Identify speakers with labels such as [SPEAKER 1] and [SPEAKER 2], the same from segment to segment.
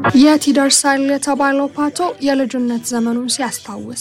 [SPEAKER 1] የት ይደርሳል የተባለው ፓቶ የልጅነት ዘመኑን ሲያስታውስ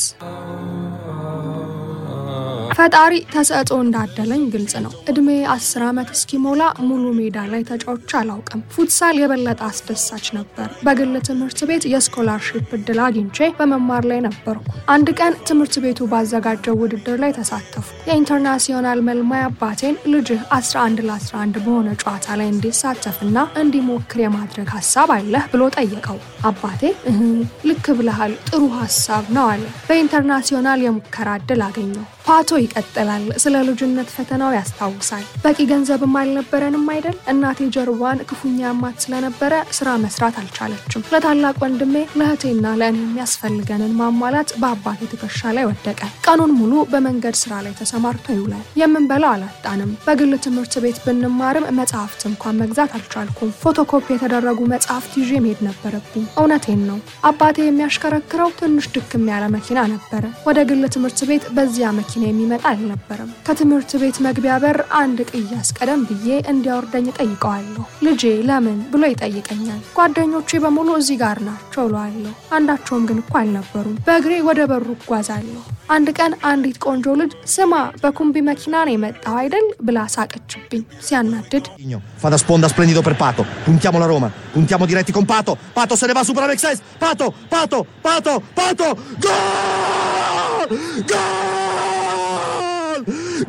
[SPEAKER 1] ፈጣሪ ተሰጥኦ እንዳደለኝ ግልጽ ነው። እድሜ አስር ዓመት እስኪሞላ ሙሉ ሜዳ ላይ ተጫውቼ አላውቅም። ፉትሳል የበለጠ አስደሳች ነበር። በግል ትምህርት ቤት የስኮላርሺፕ እድል አግኝቼ በመማር ላይ ነበርኩ። አንድ ቀን ትምህርት ቤቱ ባዘጋጀው ውድድር ላይ ተሳተፉ። የኢንተርናሲዮናል መልማይ አባቴን ልጅህ 11 ለ11 በሆነ ጨዋታ ላይ እንዲሳተፍና እንዲሞክር የማድረግ ሀሳብ አለህ ብሎ ጠየቀው። አባቴ እህ ልክ ብለሃል፣ ጥሩ ሀሳብ ነው አለ። በኢንተርናሲዮናል የሙከራ እድል አገኘው። ፓቶ ይቀጥላል። ስለ ልጅነት ፈተናው ያስታውሳል። በቂ ገንዘብም አልነበረንም አይደል? እናቴ ጀርባን ክፉኛ ያማት ስለነበረ ስራ መስራት አልቻለችም። ለታላቅ ወንድሜ ለእህቴና ለእኔ የሚያስፈልገንን ማሟላት በአባቴ ትከሻ ላይ ወደቀ። ቀኑን ሙሉ በመንገድ ስራ ላይ ተሰማርቶ ይውላል። የምንበላው አላጣንም። በግል ትምህርት ቤት ብንማርም መጽሐፍት እንኳን መግዛት አልቻልኩም። ፎቶኮፒ የተደረጉ መጽሐፍት ይዤ መሄድ ነበረብኝ። እውነቴን ነው። አባቴ የሚያሽከረክረው ትንሽ ድክም ያለ መኪና ነበረ። ወደ ግል ትምህርት ቤት በዚያ መኪና የሚመጣ አልነበረም። ከትምህርት ቤት መግቢያ በር አንድ ቅያስ ቀደም ብዬ እንዲያወርደኝ ጠይቀዋለሁ። ልጄ ለምን ብሎ ይጠይቀኛል። ጓደኞቼ በሙሉ እዚህ ጋር ናቸው እለዋለሁ። አንዳቸውም ግን እኮ አልነበሩም። በእግሬ ወደ በሩ እጓዛለሁ። አንድ ቀን አንዲት ቆንጆ ልጅ ስማ በኩምቢ መኪና ነው የመጣው አይደል ብላ ሳቀችብኝ። ሲያናድድ
[SPEAKER 2] Fa da sponda splendido per Pato. Puntiamo la Roma. Puntiamo diretti con Pato. Pato se ne va su per Alexis. Pato, Pato, Pato, Pato. Gol! Gol!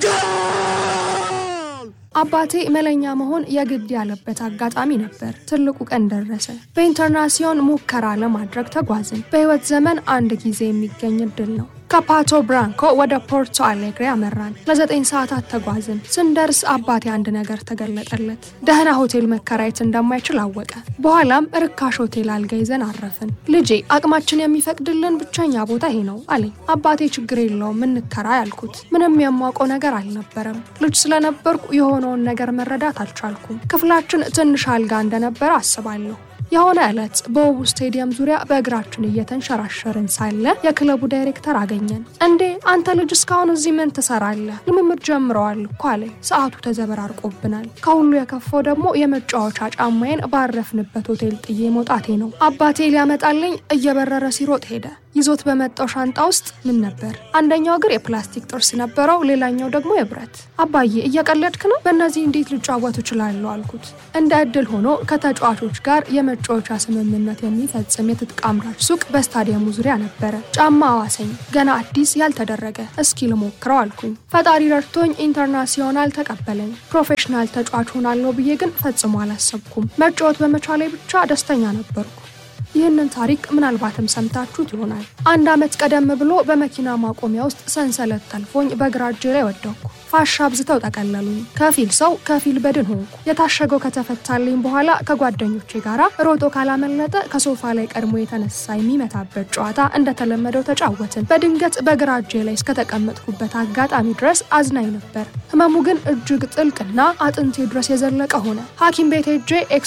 [SPEAKER 2] Gol!
[SPEAKER 1] አባቴ መለኛ መሆን የግድ ያለበት አጋጣሚ ነበር። ትልቁ ቀን ደረሰ። በኢንተርናሲዮን ሙከራ ለማድረግ ተጓዝን። በህይወት ዘመን አንድ ጊዜ የሚገኝ እድል ነው። ከፓቶ ብራንኮ ወደ ፖርቶ አሌግሬ አመራን። ለዘጠኝ ሰዓታት ተጓዝን። ስንደርስ አባቴ አንድ ነገር ተገለጠለት። ደህና ሆቴል መከራየት እንደማይችል አወቀ። በኋላም ርካሽ ሆቴል አልጋ ይዘን አረፍን። ልጄ አቅማችን የሚፈቅድልን ብቸኛ ቦታ ይሄ ነው አለኝ። አባቴ ችግር የለውም እንከራ ያልኩት። ምንም የማውቀው ነገር አልነበረም። ልጅ ስለነበርኩ የሆነውን ነገር መረዳት አልቻልኩም። ክፍላችን ትንሽ አልጋ እንደነበረ አስባለሁ። የሆነ ዕለት በውቡ ስቴዲየም ዙሪያ በእግራችን እየተንሸራሸርን ሳለ የክለቡ ዳይሬክተር አገኘን። እንዴ አንተ ልጅ እስካሁን እዚህ ምን ትሰራለህ? ልምምድ ጀምረዋል እኮ አለኝ። ሰዓቱ ተዘበራርቆብናል። ከሁሉ የከፋው ደግሞ የመጫወቻ ጫማዬን ባረፍንበት ሆቴል ጥዬ መውጣቴ ነው። አባቴ ሊያመጣልኝ እየበረረ ሲሮጥ ሄደ። ይዞት በመጣው ሻንጣ ውስጥ ምን ነበር? አንደኛው እግር የፕላስቲክ ጥርስ ነበረው፣ ሌላኛው ደግሞ የብረት። አባዬ እየቀለድክ ነው? በእነዚህ እንዴት ልጫወት እችላለሁ አልኩት። እንደ እድል ሆኖ ከተጫዋቾች ጋር የመጫወቻ ስምምነት የሚፈጽም የትጥቅ አምራች ሱቅ በስታዲየሙ ዙሪያ ነበረ። ጫማ አዋሰኝ፣ ገና አዲስ ያልተደረገ። እስኪ ልሞክረው አልኩኝ። ፈጣሪ ረድቶኝ ኢንተርናሲዮናል ተቀበለኝ። ፕሮፌሽናል ተጫዋች ሆናለሁ ብዬ ግን ፈጽሞ አላሰብኩም። መጫወት በመቻሌ ብቻ ደስተኛ ነበርኩ። ይህንን ታሪክ ምናልባትም ሰምታችሁት ይሆናል። አንድ ዓመት ቀደም ብሎ በመኪና ማቆሚያ ውስጥ ሰንሰለት ጠልፎኝ በግራ እጄ ላይ ወደኩ። ፋሻ አብዝተው ጠቀለሉኝ። ከፊል ሰው ከፊል በድን ሆንኩ። የታሸገው ከተፈታልኝ በኋላ ከጓደኞቼ ጋር ሮጦ ካላመለጠ ከሶፋ ላይ ቀድሞ የተነሳ የሚመታበት ጨዋታ እንደተለመደው ተጫወትን። በድንገት በግራ እጄ ላይ እስከተቀመጥኩበት አጋጣሚ ድረስ አዝናኝ ነበር። ህመሙ ግን እጅግ ጥልቅና አጥንቴ ድረስ የዘለቀ ሆነ። ሐኪም ቤት ሄጄ